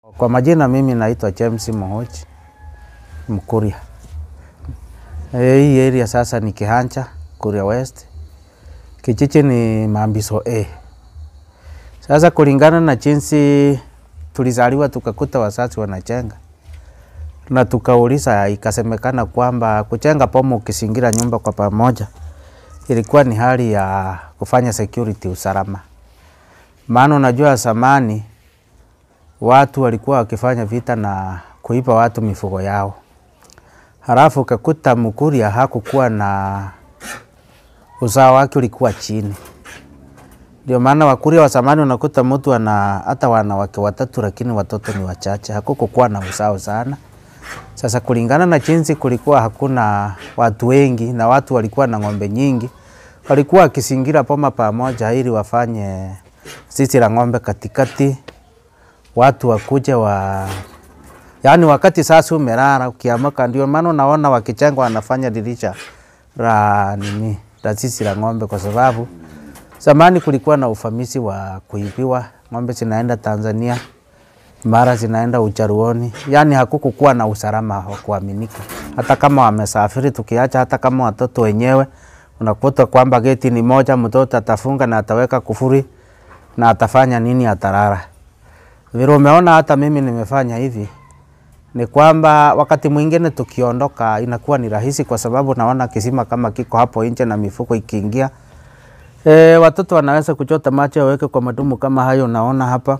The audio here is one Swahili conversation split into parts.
Kwa majina mimi naitwa James Mohochi Mkuria. Eh, Hii area sasa ni Kihancha, Kuria West. Kijiji ni Mambiso A. Sasa kulingana na jinsi tulizaliwa tukakuta wazazi wanachenga na tukauliza, ikasemekana kwamba kuchenga pomo ukisingira nyumba kwa pamoja ilikuwa ni hali ya kufanya security, usalama. Maana unajua zamani watu walikuwa wakifanya vita na kuipa watu mifugo yao, halafu ukakuta Mkuria hakukuwa na uzao wake ulikuwa chini. Ndio maana Wakuria wa zamani unakuta mtu ana hata wanawake watatu, lakini watoto ni wachache, hakukukuwa na uzao sana. Sasa kulingana na jinsi kulikuwa hakuna watu wengi na watu walikuwa na ng'ombe nyingi, walikuwa wakisingira poma pamoja ili wafanye zizi la ng'ombe katikati, watu wakuje wa yaani, wakati sasa umelala ukiamka, ndio maana unaona wakichenga wanafanya dirisha la nini la zizi la ng'ombe, kwa sababu zamani kulikuwa na ufamisi wa kuibiwa ng'ombe, zinaenda Tanzania mara zinaenda Ujaruoni, yaani hakukukuwa na usalama wa kuaminika. Hata kama wamesafiri, tukiacha hata kama watoto wenyewe, unakuta kwamba geti ni moja, mtoto atafunga na ataweka kufuri na atafanya nini, atalala. Vile umeona hata mimi nimefanya hivi, ni kwamba wakati mwingine tukiondoka inakuwa ni rahisi, kwa sababu naona kisima kama kiko hapo nje na mifuko ikiingia, e, watoto wanaweza kuchota maji waweke kwa madumu kama hayo naona hapa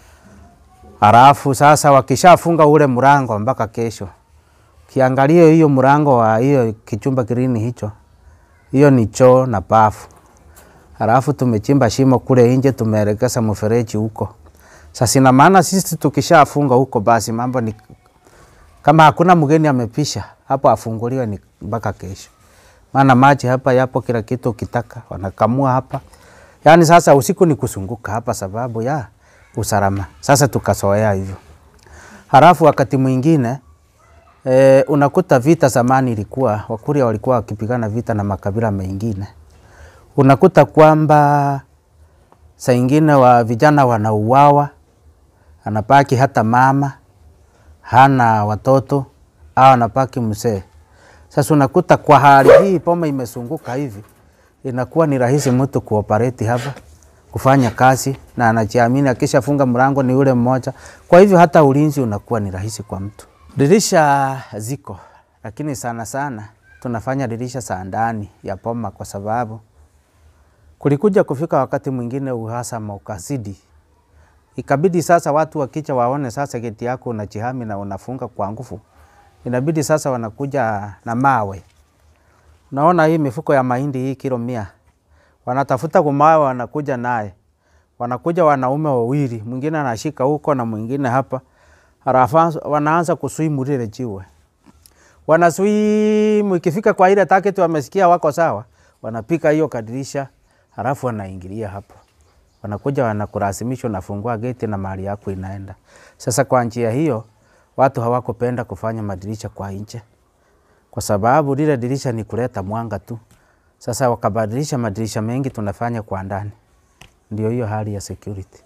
Halafu sasa wakishafunga ule mlango mpaka kesho, kiangalia hiyo mlango wa hiyo kichumba kirini hicho, hiyo ni choo na bafu. Halafu tumechimba shimo kule nje, tumeelekeza mfereji huko. Sasa ina maana sisi tukishafunga huko, basi mambo ni kama hakuna mgeni amepisha hapo, afunguliwe ni mpaka kesho, maana maji hapa yapo, kila kitu ukitaka wanakamua hapa. Yaani sasa usiku ni kusunguka hapa sababu ya usalama. Sasa tukasoea hivyo. Halafu wakati mwingine e, unakuta vita zamani ilikuwa Wakuria walikuwa wakipigana vita na makabila mengine, unakuta kwamba saa ingine wa vijana wanauawa, anabaki hata mama hana watoto au anabaki mzee. Sasa unakuta kwa hali hii poma imesunguka hivi, inakuwa ni rahisi mtu kuoperate hapa kufanya kazi na anajiamini, akishafunga mlango ni ule mmoja. Kwa hivyo hata ulinzi unakuwa ni rahisi kwa mtu. Dirisha ziko, lakini sana sana tunafanya dirisha za ndani ya poma, kwa sababu kulikuja kufika wakati mwingine uhasama ukazidi, ikabidi sasa watu wakicha waone sasa geti yako unajihami na unafunga kwa nguvu, inabidi sasa wanakuja na mawe. Naona hii mifuko ya mahindi hii kilo mia wanatafuta kumawe, wanakuja naye, wanakuja wanaume wawili, mwingine anashika huko na mwingine hapa, halafu wanaanza kuswimu lile jiwe, wanaswimu. Ikifika kwa ile target wamesikia wako sawa, wanapika hiyo kadirisha, halafu wanaingilia hapo, wanakuja wanakulazimisha, unafungua geti na mali yako inaenda. Sasa kwa njia hiyo watu hawakupenda kufanya madirisha kwa nje, kwa sababu lile dirisha ni kuleta mwanga tu. Sasa wakabadilisha madirisha mengi tunafanya kwa ndani, ndio hiyo hali ya security.